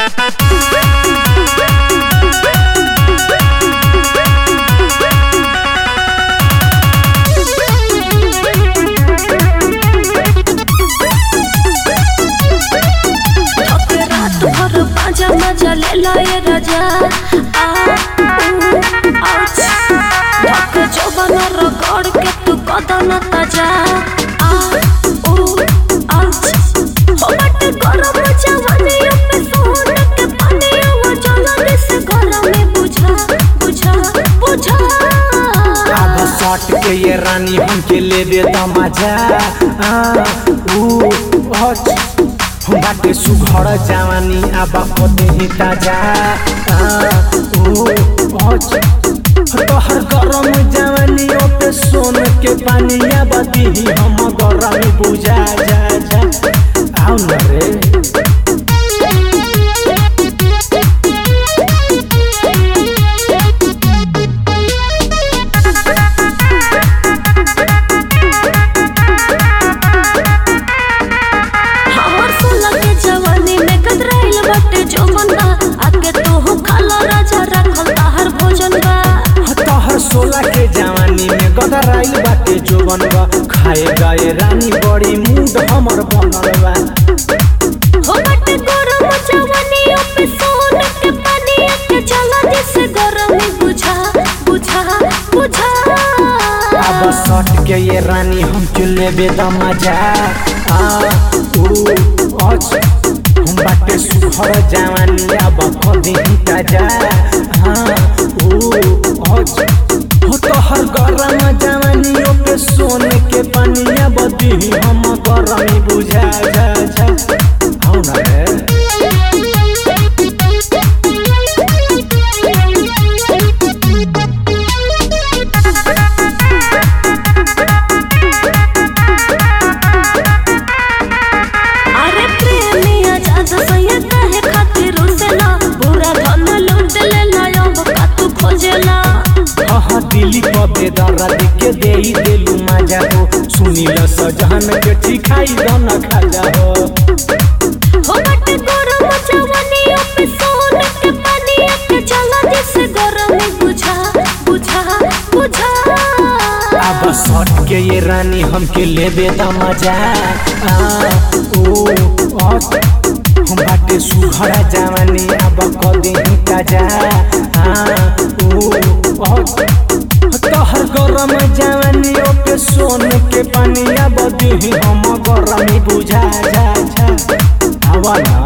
थके रात भर पाजा मजा ले लाए राजा आ ऊ आउच थके जवान रगड़ के तू कदन ताजा आ ऊ आउच हो बट गरम जवानी पे सोन के पानी वो जलन से गला में बुझा बुझा बुझा अब सट के ये रानी हमके लेबे त मजा आ, ऊ हच हम बाटे सुघर जवानी अब पते ही ताजा आ, ऊ हच तोहर गरम जवानी पे सोन के पानी अब दीही हम गरम बुझा जा जा आओ न रे हमर सोलह के जवानी में कतराइल बाटे जो बंदा आगे तो हो खाला राजा रखल ताहर भोजन बा तोहर सोला के जवानी में गदराइल बाटे जोवन बा खाए गए रानी बड़ी मूड हमर बनल बा हो बाटे गरम जवानी पे सोन के पानी के चला जैसे गरम बुझा बुझा बुझा अब सट के ये रानी हम चलेबे द मजा आ ऊ अच हम बाटे सुहर जवानी अब कदी ताजा हाँ ऊ अच हो तोहर गरम जवानी पे सोन के पानी अब दी हम गरम बुझा जा जा हौ न रे अरे प्रेमिया जाजा सैया काहे खातिर रुसेला पूरा धन लूट लेला अब का तू खोजेला हाँ दिली पबे दर्द के दे देलू मजा हो सुनील सजहन के ठिकाई दन खाजा हो हो बट गरम जवानी पे सोन के पानी के चला जैसे गरम बुझा बुझा बुझा अब सट के ये रानी हमके लेबे द मजा आ ओ अत हम बाटे सुघड़ा जवानी अब कदे ही ताजा हाँ ओ अत तोहर गरम जवानी पे सोन के पानी अब दी हम गरमी बुझा जा जा आवा ना